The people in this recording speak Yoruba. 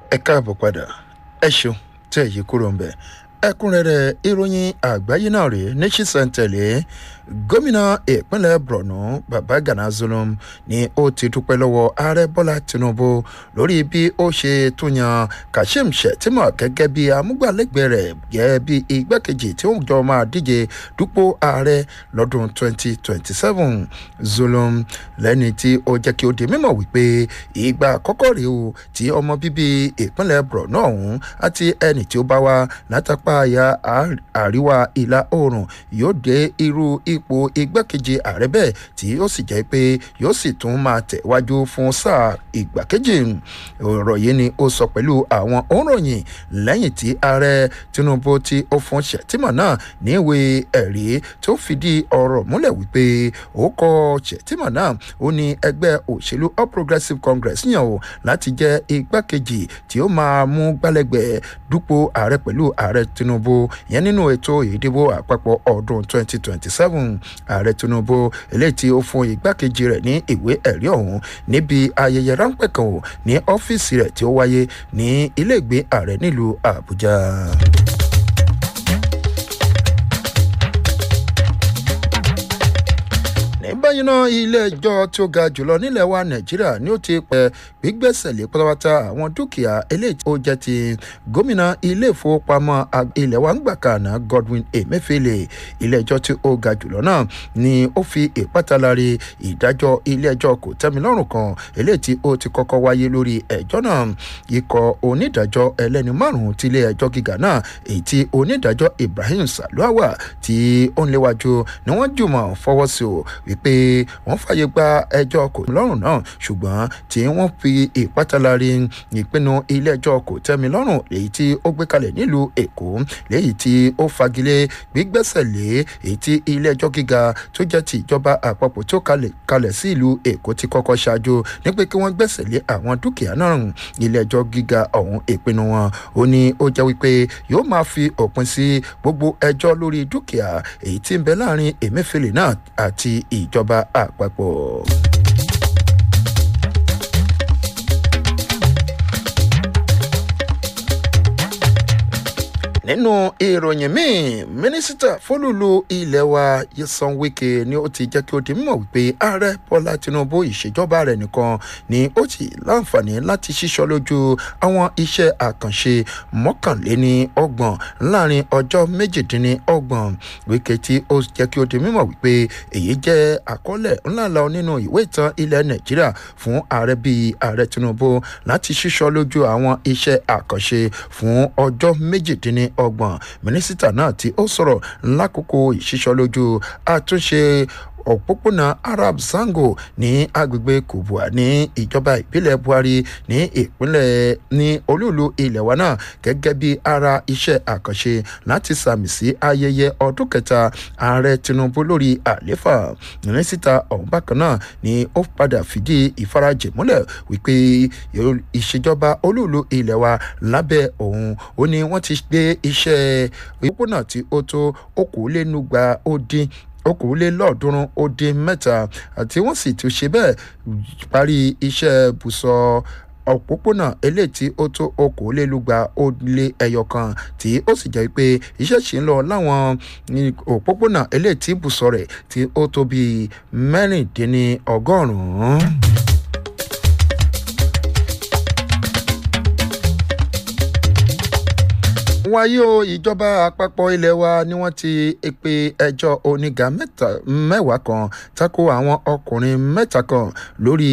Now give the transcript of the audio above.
ẹ káàbọ̀ padà ẹ ṣeun tẹ́ ẹ̀ yí kúrò ń bẹ̀ ẹ̀kúnrẹ́rẹ́ ìròyìn àgbáyé náà rèé ní ṣísẹ̀ntẹ̀lé gómìnà ìpínlẹ̀ borno babagana zulum ni ó ti dúpẹ́ lọ́wọ́ ààrẹ bọ́lá tinubu lórí bí ó ṣe tún yan kashim shettima gẹ́gẹ́ bí amúgbálẹ́gbẹ̀ẹ́ rẹ̀ gẹ́gẹ́ bí igbákejì tí ó jọ máa díje dupò ààrẹ lọ́dún 2027 zulum lẹ́ni tí ó jẹ́ kí ó di mímọ̀ wípé ìgbà àkọ́kọ́ rèé o tí ọmọ bíbí ìpínlẹ̀ borno ọ̀hún àti ẹni tí ó bá wá látàpá àyà àríwá ìlà oòrùn yóò dé irú ipò igbákejì ààrẹ bẹ́ẹ̀ tí ó sì jẹ́ pé yóò sì tún máa tẹ̀wájú fún sáà ìgbà kejì ọ̀rọ̀ yìí ni ó sọ pẹ̀lú àwọn òǹròyìn lẹ́yìn tí ààrẹ tinubu tí ó fún shettima náà ní ìwé ẹ̀rí tó fìdí ọ̀rọ̀ múlẹ̀ wípé ó kọ shettima náà ó ní ẹgbẹ́ òṣèlú all progressives congress yàn ó láti jẹ́ igbákejì tí ó máa mú gbálẹ́gbẹ̀ẹ́ dúpọ̀ ààrẹ pẹ̀lú ààrẹ tinubu yẹn nínú ètò ìdìbò àpapọ̀ ọdún 2027 ààrẹ tinubu eléyìí tí ó fún igbákejì rẹ̀ ní ìwé ẹ̀rí ọ̀hún níbi ayẹyẹ ráńpẹ́ kan ò ní ọ́fíìsì rẹ̀ tí ó wáyé ní iléègbé ààrẹ nílùú àbújá. ní báyìí náà ilé ẹjọ́ tí ó ga jùlọ nílẹ̀ wa nàìjíríà ni ó ti pẹ́ gbígbẹ́sẹ̀ lé pátápátá àwọn dúkìá eléyìí ó jẹ́ ti gómìnà ilé ìfowópamọ́ ilẹ̀ wa ń gbà kànáà godwin emefiele ilé ẹjọ́ tí ó ga jùlọ náà ni ó fi ìpátálárì ìdájọ́ ilé ẹjọ́ kò tẹ́milọ́rùn kan eléyìí tí ó ti kọ́kọ́ wáyé lórí ẹjọ́ náà ikọ̀ onídàájọ́ ẹlẹ́ni márùn-ún ti ilé ẹjọ́ gíga náà èyí tí onídàájọ́ ibrahim saluawa tí ó ń léwájú ni wọ́n jùmọ̀ fọwọ́ sí o wípé wọ́n fàyè gba ẹjọ́ kò lọ́rùn náà ṣùgbọ́n tí wọ́n fi ìpátálárì ìpinnu ilé ẹjọ́ kò tẹ́mi lọ́rùn èyí tí ó gbé kalẹ̀ nílùú èkó léyìí tí ó fagilé gbígbẹ́sẹ̀ lé èyí tí ilé ẹjọ́ gíga tó jẹ́ ti ìjọba àpapọ̀ tó kalẹ̀ sí ìlú èkó ti kọ́kọ́ ṣáájú ní pé kí wọ́n gbẹ́sẹ̀ lé àwọn dúkìá náà ilé ẹjọ́ gíga ọ̀hún ìpinnu wọn ó ní ó jẹ́ wípé yóò máa fi òpin sí gbogbo ẹjọ́ lórí dúkìá èyí tí ń bẹ láàrin emefiele náà àti ìjọba àpapọ̀. nínú ìròyìn míì mínísítà fólúlu ilé wa yẹsan wike ni ó ti jẹ́ kí ó di mímọ̀ wípé ààrẹ bọ́lá tinubu ìṣèjọba rẹ̀ nìkan ni ó ti láǹfààní láti ṣíṣọ́ lójú àwọn iṣẹ́ àkànṣe mọ́kànléní ọgbọ̀n láàrin ọjọ́ méjìdínlọ́gbọ̀n wike tí ó jẹ́ kí ó di mímọ̀ wípé èyí jẹ́ àkọọ́lẹ̀ ńláńlá nínú ìwé ìtàn ilẹ̀ nàìjíríà fún ààrẹ bíi ààrẹ tinubu láti ṣíṣọ́ lójú àwọn iṣẹ́ àkànṣe fún ọjọ́ méjìdínlọ́gbọ̀n ọgbọ̀n mínísítà náà tí ó sọ̀rọ̀ lákòókò ìṣísọ́lójú àtúnṣe òpópónà arab zango ní agbègbè kubwa ní ìjọba ìbílẹ̀ buhari ní ìpínlẹ̀ ní olúùlú ilẹ̀ wa náà gẹ́gẹ́ bí ara iṣẹ́ àkànṣe láti sàmì sí ayẹyẹ ọdún kẹta ààrẹ tinubu lórí àléfà mínísítà ọ̀hún bákan náà ni ó padà fìdí ìfarajìn múlẹ̀ wípé ìṣèjọba olúùlú ilẹ̀ wa lábẹ́ òun ó ní wọ́n ti gbé iṣẹ́ òpópónà tí ó tó okòólénúgba ó dín okòólélọ́ọ̀ọ́dúnrún ó dín mẹ́ta àti wọ́n sì tún ṣe bẹ́ẹ̀ parí iṣẹ́ bùsọ̀ òpópónà eléyìí tí ó tó okòólélúgba ó lé ẹyọ kan tí ó sì jẹ́ pé iṣẹ́ ṣì ń lọ láwọn òpópónà eléyìí tí bùsọ̀ rẹ̀ tí ó tó bíi mẹ́rìndínlọ́gọ́rùn-ún. wáyé o ìjọba àpapọ̀ ilé wa ni wọ́n ti pe ẹjọ́ oníga mẹ́wàá kan tako àwọn ọkùnrin mẹ́ta kan lórí